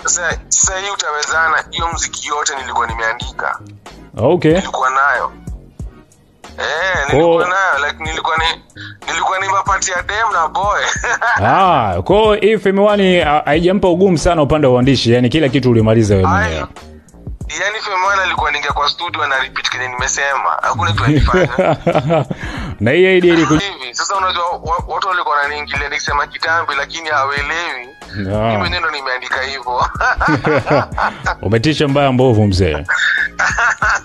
Sasa sasa hii utawezana, hiyo mziki yote nilikuwa nimeandika, Okay. nilikuwa nayo eh, Oh. nilikuwa nayo like nilikuwa ni nilikuwa nimepatia dem na boy Ah, kwa hiyo hii Femi One ha- haijampa ugumu sana upande wa uandishi, yani kila kitu ulimaliza wewe Ai, mwenyewe. yani Femwana alikuwa ningia kwa studio na repeat kenye nimesema, hakuna kitu alifanya na hii idea iliku... hivi. Sasa unajua wa- watu walikuwa wananiingilia nikisema kitambi, lakini hawaelewi Ah. mimi mwenyewe ndo nimeandika hivyo umetisha mbaya mbovu mzee.